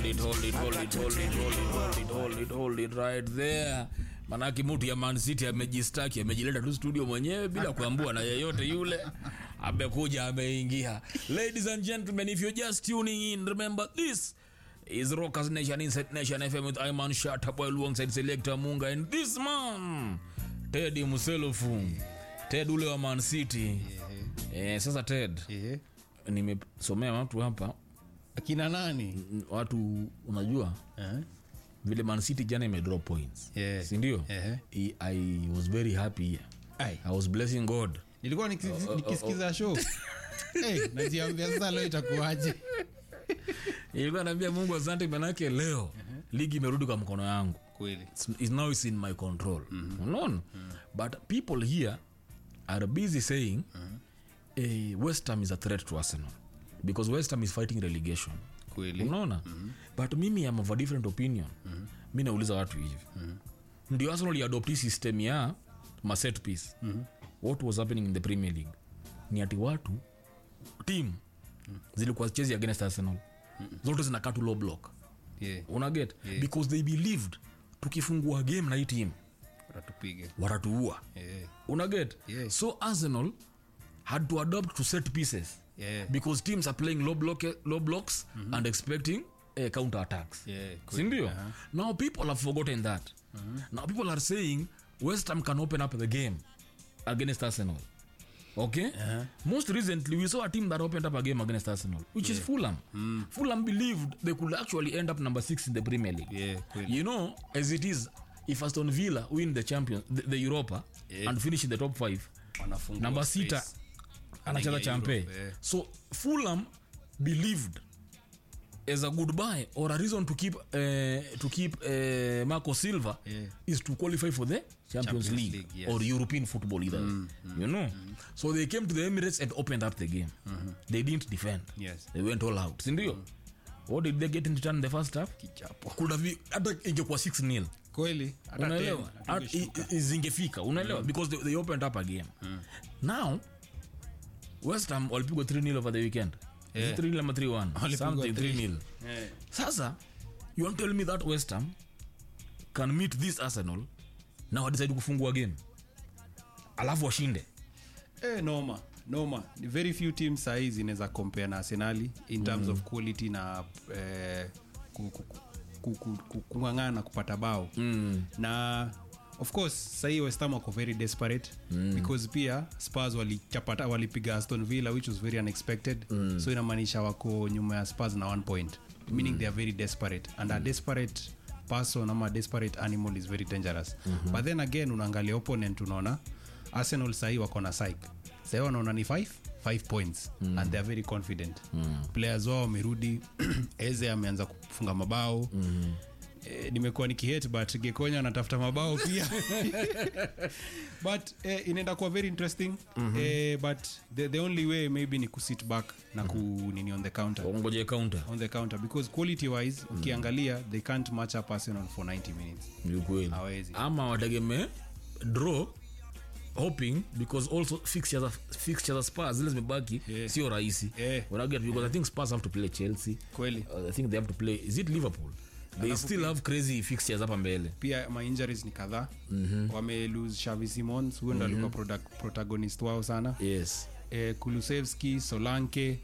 it, hold it, hold it, hold it, hold it, hold it, hold it, hold it right there. Manake mtu ya Man City amejistaki, amejileta tu studio mwenyewe bila kuambua na yeyote yule. Amekuja ameingia. Ladies and gentlemen, if you're just tuning in, remember this is Rockers Nation Inside Nation FM with Iman Shataboy alongside Selector Munga and this man Ted Muselofu. Ted ule wa Man City. Eh, sasa Ted, Eh, nimesomea watu hapa akina nani n- watu unajua Eh? vile Man City jana imedrop points Yeah. sindio Ehe. I, i was very happy here. Ai, i was blessing god nilikuwa nikisi- nikisikiza show Eh, najiambia sasa leo itakuwaje ilikuwa naambia mungu asante manake leo ligi imerudi kwa mkono yangu kweli It's, it's now it's in my control unaona but people here are busy saying eh, west ham is a threat to arsenal because west ham is fighting relegation kweli unaona but mimi am of a different opinion mi nauliza watu hivi ndio arsenal iadopti system ya maset piece what was happening in the premier league ni ati watu team zilikuwa chezi against arsenal zote zinakaa tu low block Yeah, unaget because they believed tukifungua game na hii team watatupiga watatuua Eh, unaget Yeah. so arsenal had to adopt to set pieces yeah, because teams are playing low, block, low blocks and expecting uh, counter attacks yeah, kweli. sindio now people have forgotten that now people are saying west ham can open up the game against arsenal okay most recently we saw a team that opened up a game against arsenal which is fulham fulham believed they could actually end up number six in the premier league Yeah, kweli. you know as it is if aston villa win the champion the, the europa Yeah. and finish in the top five Wanafungua namba space. sita anacheza Anaingia champe Europe, yeah. so fulham believed as a goodbye or a reason to keep uh, to keep uh, marco silva Yeah. is to qualify for the champions, Champions league, League, yes. or european football either you know so they came to the emirates and opened up the game they didn't defend Yes. they went all out sindio what did they get in return in the first half kichapo Could have hata ingekuwa 6 nil kweli hata unaelewa tena, At- tungeshuka. i- i- zingefika unaelewa because they, they opened up a game now west ham walipigwa 3 nil over the weekend Is it Yeah. 3 nil ama 3 1 Walipigwa something 3 three. nil Eh, sasa you want to tell me that west ham can meet this arsenal na wadecide kufungua game alafu washinde eh, noma noma ni very few teams sahii zinaweza compare na arsenali in terms of quality na eh, ku- ku- ku- ku- ku- kung'ang'ana kupata bao mm. na of course sahii westam wako very desperate mm. because pia spars walichapata walipiga aston villa which was very unexpected mm. so inamaanisha wako nyuma ya spars na one point meaning mm. they are very desperate and a desperate person ama a desperate animal is very dangerous mm-hmm. but then again unaangalia opponent unaona arsenal sahii wako na psych sahii wanaona ni 5 5 points mm. and they are very confident mm. players wao wamerudi eze ameanza kufunga mabao mm eh, nimekuwa nikihate but gekonya anatafuta mabao pia but eh, inaenda kuwa very interesting mm-hmm. eh, but the, the only way maybe ni kusit back na ku nini on the counter ngoje counter on the counter because quality wise ukiangalia they can't match up arsenal for 90 minutes ni ukweli Hawezi. ama wategemee draw hoping because also fixtures of- fixtures of spars zile zimebaki Yeah. sio rahisi Yeah. unaget because i think spars have to play chelsea kweli uh, i think they have to play is it liverpool they still have crazy fixtures hapa mbele pia ma injuries ni kadhaa mm-hmm. wame lose shavi simons huyo ndo alikuwa product- protagonist wao sana yes eh, kulusevski solanke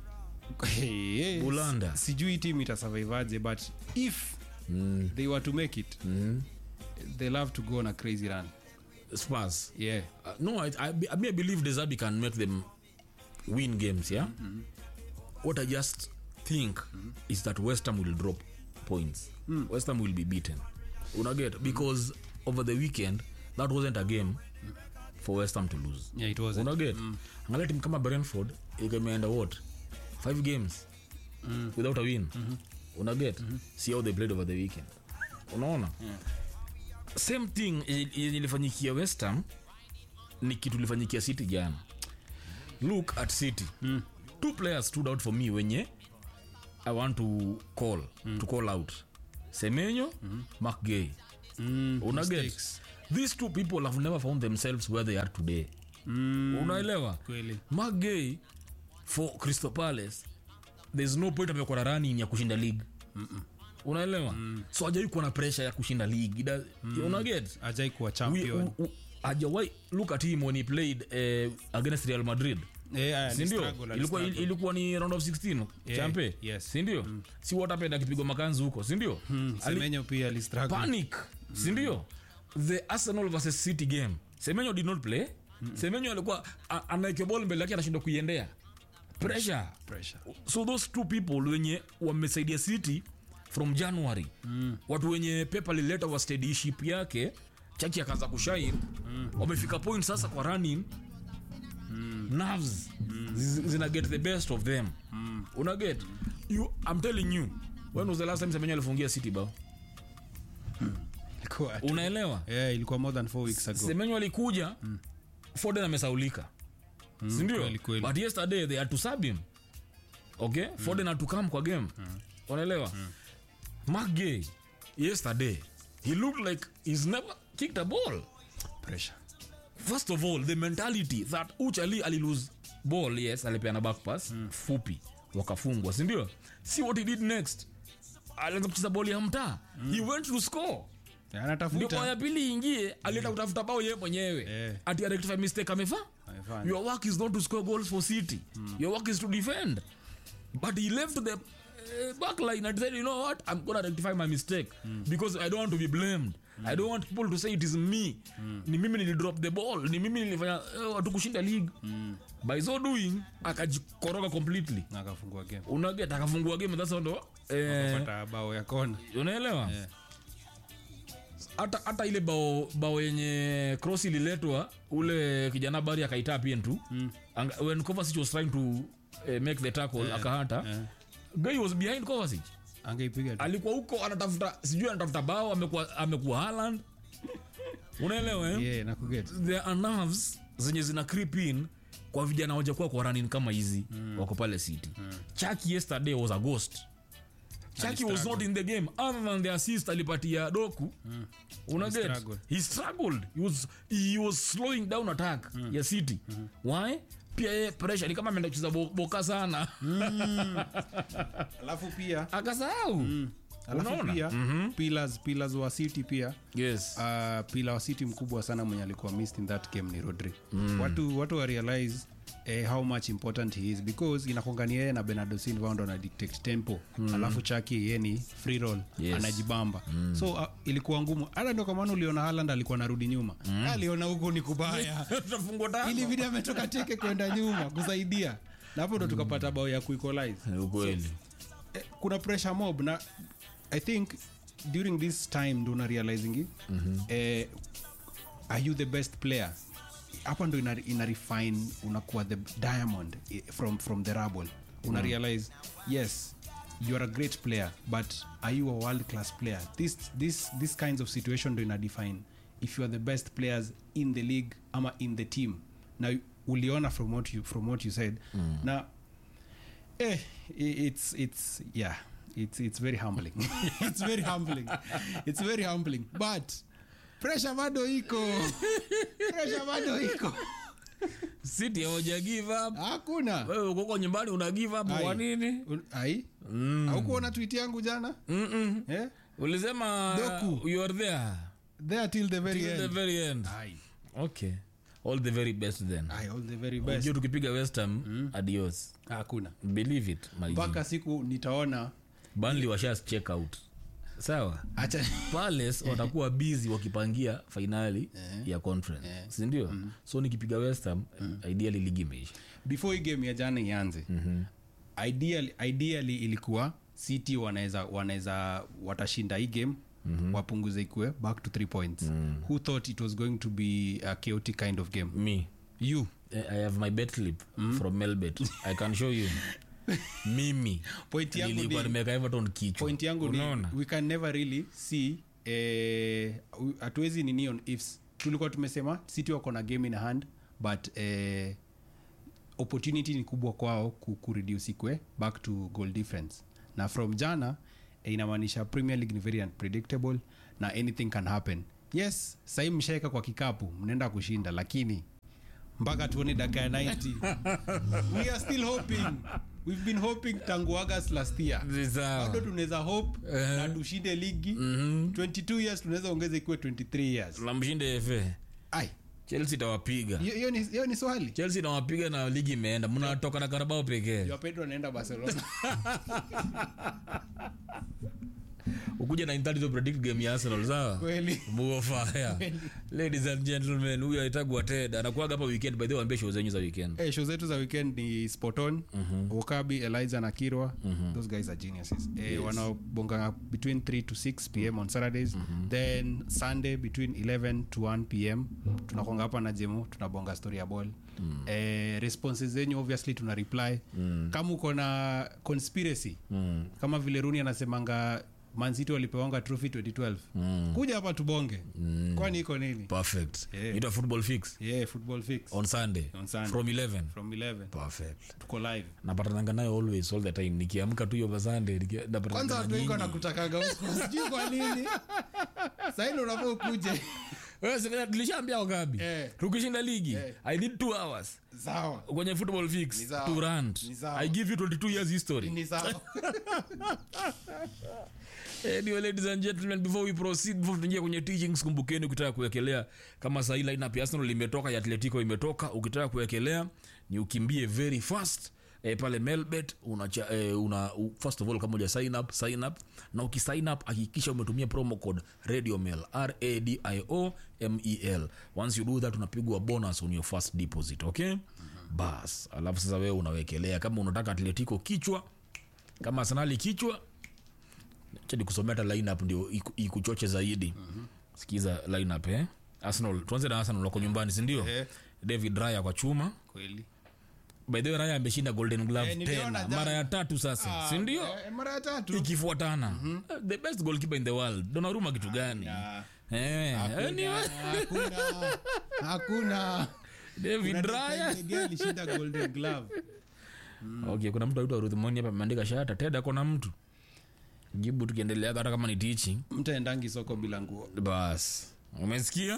Eh, Bulanda. sijui tim itasurvivaje but if mm. they were to make it mm. they'll have to go on a crazy run spars yeah uh, no I, I, I, mean, I believe desabi can make them win games yeah what i just think is that west ham will drop points west ham will be beaten unaget because over the weekend that wasn't a game for west ham to lose yeah it was unaget angalia timu kama brentford imeenda what five games without a win unaget see how they played over the weekend unaona same thing yenye ilifanyikia westham ni kitu ilifanyikia city jana look at city mm. two players stood out for me wenye i want to call mm. to call out semenyo mm. mcgay mm, unaget mistakes. these two people have never found themselves where they are today mm, unaelewa kweli mcgay for crystal palace there's no point amekuwa na running ya kushinda league unaelewa so ajawai kuwa na pressure ya kushinda league mm. unaget ajai kuwa We- champion u- u- ajawai look at him when he played uh, against real madrid Eh, aya, sindio alistruggle, ilikuwa, alistruggle. ilikuwa ni round of 16 Yeah, champe yes. sindio si watapenda akipigwa makanzi huko sindio Ali- semenyo pia alistruggle. panic sindio the arsenal versus city game semenyo did not play semenyo alikuwa a- anaekea ball mbele yake anashindwa kuiendea pressure Pressure. so those two people wenye wamesaidia city from january mm. watu wenye pepa lileta wa steadyship yake chaki akaanza kushain mm. wamefika point sasa kwa running mm. nerves mm. zina get the best of them mm. una get you i'm telling you when was the last time semenyo alifungia city bao Ilikuwa- unaelewa Yeah, ilikuwa more than four weeks ago semenyo alikuja mm. foden amesaulika mm, sindio kweli, kweli. but yesterday they had to sub him okay mm. foden had to come kwa game mm. unaelewa mm. mark gay yesterday he looked like he's never kicked a ball pressure first of all the mentality that uchali alilose ball yes alipeana back pass mm. fupi wakafungwa sindio see what he did next alianza kucheza ball ya mtaa mm. he went to score ndio anatafuta kwa ya pili ingie alienda kutafuta bao yeye mwenyewe Eh. ati rectify mistake amefa Amefanya. your work is not to score goals for city your work is to defend but he left the uh, back line and said you know what i'm gonna rectify my mistake because i don't want to be blamed i don't want people to say it is me ni mimi nilidrop the ball ni mimi nilifanya uh, watu kushinda league by so doing akajikoroga completely na akafungua game unaget akafungua game that's ndo eh, pata bao ya kona unaelewa Yeah. hata hata ile bao bao yenye cross ililetwa ule kijana bari akaitaa pien tu mm. when Kovacic was trying to uh, make the tackle yeah. akahata yeah. guy was behind Kovacic angeipiga tu. alikuwa huko anatafuta sijui anatafuta bao amekuwa amekuwa Haaland unaelewa eh? Yeah, nakuget there are nerves zenye zina creep in kwa vijana wajakuwa kwa running kama hizi mm. wako pale city mm. chaki yesterday was a ghost chaki was not in the game other than the assist alipatia doku mm. unaget struggled. he struggled he was, he was slowing down attack mm. ya city mm. why pia ye pressure ni kama ameenda kucheza bo, boka sana alafu pia akasahau alafu Unaona? pia pillars pillars wa city pia yes uh, pila wa city mkubwa sana mwenye alikuwa missed in that game ni rodri mm. watu watu wa realize eh, how much important he is because inakongani yeye na benardo silva ndo ana dictate tempo mm. alafu chaki yeye ni free roll Yes. anajibamba mm. so uh, ilikuwa ngumu hata ndo kwa maana uliona haland alikuwa narudi nyuma mm. aliona huko ni kubaya tutafungwa tano ili vidi ametoka teke kwenda nyuma kusaidia na hapo ndo tukapata bao ya kuequalize Ni ukweli eh, kuna pressure mob na i think during this time ndo una realizing mm-hmm. eh, are you the best player hapa ndo ina, ina refine unakuwa the diamond eh, from, from the rubble una realize yes you are a great player but are you a world class player this, this, this kinds of situation ndo ina define if you are the best players in the league ama in the team na uliona from what you, from what you said mm. na eh, i- it's it's yeah it's it's very humbling it's very humbling it's very humbling but pressure bado iko pressure bado iko city hawaja give up hakuna wewe uko huko nyumbani una give up Ai. kwa nini Un- ai haukuona tweet yangu jana Mm-mm. eh? ulisema Doku. you are there there till the very till the end very end ai okay all the very best then ai all the very best Unajua tukipiga westham adios hakuna believe it my G. mpaka siku nitaona Burnley washa check out sawa acha palace watakuwa busy wakipangia fainali ya conference sindio so nikipiga westham ideally ligi imeisha before hii game ya jana ianze mm-hmm. ideally, ideally ilikuwa city wanaweza wanaweza watashinda hii game mm-hmm. wapunguze ikue back to three points mm-hmm. who thought it was going to be a chaotic kind of game me you eh, i have my bet slip from melbet i can show you mimi Point yangu nilikuwa ni- nimeka everton kichwa point yangu Unaona? ni we can never really see eh, hatuwezi nini on ifs tulikuwa tumesema city wako na game in hand but eh, opportunity ni kubwa kwao ku, kureduce ikwe back to goal difference na from jana eh, inamaanisha premier league ni very unpredictable na anything can happen yes sahii mshaeka kwa kikapu mnaenda kushinda lakini mpaka tuone dakika ya 90 we are still hoping we've been hoping tangu august last year Ni sawa. bado tunaweza hope Eh. na tushinde ligi 22 years tunaweza ongeza ikiwe 23 years tunamshinde fa ai chelsea itawapiga hiyo- hiyo ni- hiyo ni swali chelsea inawapiga na ligi imeenda mnatoka na karabao pekee Joao pedro anaenda barcelona ukuja na intali to predict game ya arsenal sawa kweli muofaya ladies and gentlemen huyu aitagwa ted anakuaga hapa weekend by the way waambie show zenyu za weekend Eh, show zetu za weekend ni spoton okabi eliza na kirwa those guys are geniuses eh, wanaobonga between 3 to 6 pm on saturdays then sunday between 11 to 1 pm tunakonga hapa na jemo tunabonga story ya ball eh, responses zenyu obviously tuna reply kama uko na conspiracy kama vile runi anasemanga mancity walipewanga trophy 2012 kuja hapa tubonge kwani iko nini perfect Yeah. ita football fix yeah football fix on sunday On Sunday. from 11 from 11 perfect tuko live napatananga nayo always all the time nikiamka tu hiyo basande kwanza watu wengi wanakutakaga huko sijui kwa nini saini unafaa ukuje tulishaambia wagabi Eh. tukishinda ligi Eh. i need two hours sawa kwenye football fix Ni sawa. to rant Ni sawa. i give you 22 years history ni sawa anyway ladies and gentlemen before we proceed before tuingie kwenye teachings kumbukeni ukitaka kuwekelea kama sahii lineup ya arsenal imetoka ya atletico imetoka ukitaka kuwekelea ni ukimbie very fast E, pale melbet unacha, e, una u, first of all kama uja sign up sign up na ukisign up hakikisha umetumia promo code radio mail radio mel once you do that unapigwa bonus on your first deposit okay bas alafu sasa wewe unawekelea kama unataka atletico kichwa kama arsenali kichwa chadi kusomea hata lineup ndio iku- ikuchoche zaidi sikiza lineup eh arsenal tuanze na arsenal wako nyumbani si ndio Eh. david raya kwa chuma kweli by the way raya ameshinda golden glove Eh, niliona tena jana. mara ya tatu sasa si ndio Eh, mara ya tatu ikifuatana Eh, the best goalkeeper in the world donaruma kitu gani Ah, eh anyway, hakuna hakuna david Kuna raya Declan Gea alishinda golden glove okay kuna mtu aitwa ruth moni hapa ameandika shata ted akona mtu jibu tukiendelea hata kama ni teaching mtu aendangi soko bila nguo bas umesikia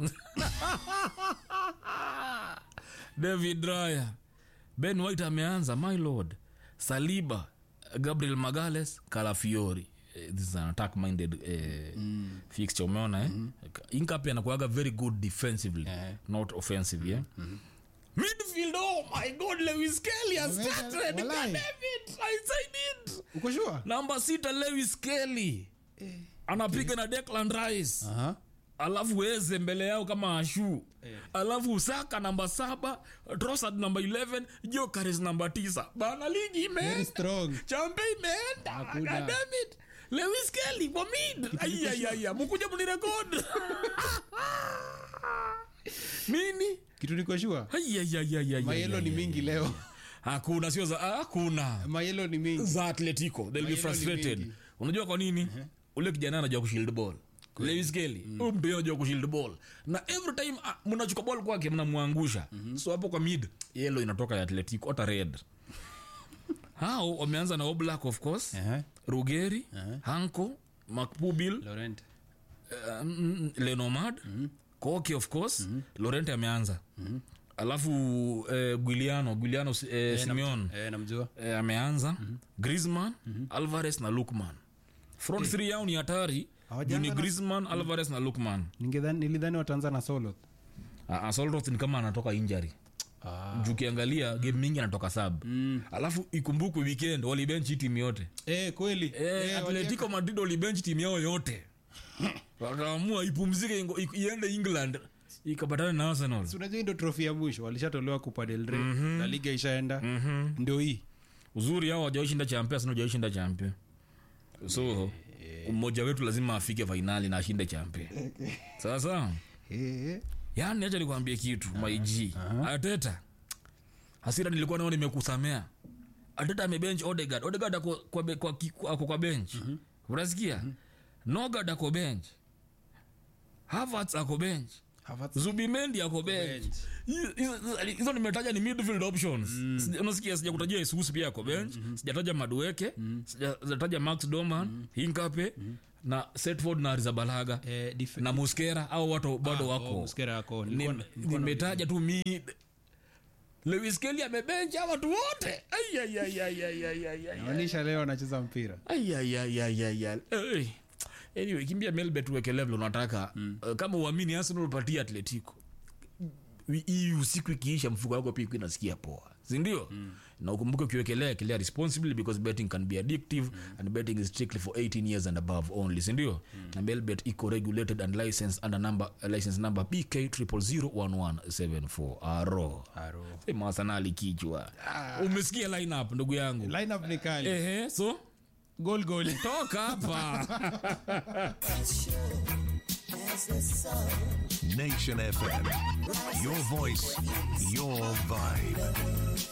david raya ben white ameanza my lord saliba gabriel magales calafiori Eh, this is an attack minded eh, fixture umeona eh? inkapi anakuaga very good defensively Eh. not offensive yeah? midfield oh my god lewis kelly has Wala- started God walai. damn it i said it uko sure namba sita lewis kelly anapiga na declan rice aha alafu weze mbele yao kama ashu alafu usaka namba saba trosad namba 11 jokares namba tisa bana ligi very imeenda strong champe imeenda Hakuna. goddammit lewis kelly kwa mid ayayaya mukuja munirekod nini kitu niko sure Ayayayayaya. mayelo ni mingi leo hakuna sio za ah, hakuna mayelo ni mingi za atletico they'll be Mayelo ni frustrated mingi. unajua kwa nini ule kijana anajua kushield ball lewis kelly huyu mtu yeye anajua kushield ball na every time ah, mnachukua ball kwake mnamwangusha so hapo kwa mid yellow inatoka ya atletico hata red hao wameanza na oblak of course Aha. rugeri hanko macpubil laurent uh, mm, lenomad koke of course laurent ameanza alafu eh, guiliano guiliano eh, simeon eh namjua eh, ameanza grisman alvarez na lukman front three yao ni hatari Hawajaanza juu ni na- grisman alvarez na lukman ningedhani nilidhani wataanza na solo uh, solroth ni kama anatoka injury ah. juu ukiangalia game mingi anatoka sab alafu ikumbukwe weekend walibenchi timu yote eh kweli eh, Eh, atletico madrid walibenchi timu yao yote wakaamua ipumzike ingo- i- iende england ikapatana na arsenal Si unajua hii ndo trofi ya mwisho walishatolewa kupa del rey na liga ishaenda ndio hii uzuri hao wajaishinda champe arsenal wajaishinda champe so mmoja wetu lazima afike fainali na ashinde champe sasa Eh, yani acha nikwambie kitu maig ateta hasira nilikuwa nao nimekusamea ateta amebench odegard odegard ako kwa, be- kwa, ki- ako kwa bench unasikia nogard ako bench havertz ako bench Havertz zubimendi ako bench bench. Hizo- hizo hizo nimetaja ni midfield options Sija- unasikia sijakutajia isusi pia ako bench sijataja madueke sijataja max doman hinkape na setford na rizabalaga eh, dif- na muskera au watu bado Ah, wako oh, Muslera ako. Nim- Nilikuwa- nilikuwa na- nimetaja tu mid Lewis Kelly amebencha watu wote Ai, ai, ai, ai, ai, ai, ai, ai. naonyesha leo anacheza mpira Ai, ai, ai, ai, ai, ai. Hey. anyway kimbia melbet uweke level unataka mm. uh, kama uamini arsenal patia atletico Wi- hii usiku ikiisha mfuko wako pia ikuwa inasikia poa sindio mm. na ukumbuke ukiwekelea ekelea responsibly because betting can be addictive mm. and betting is strictly for 18 years and above only sindio mm. na melbet iko regulated and licensed under number, uh, license number bk 0001174 aro Aro. sema arsenali kichwa umesikia lineup ndugu yangu lineup ni kali ehe so goal goal toka hapa Nation FM. Your voice, your vibe.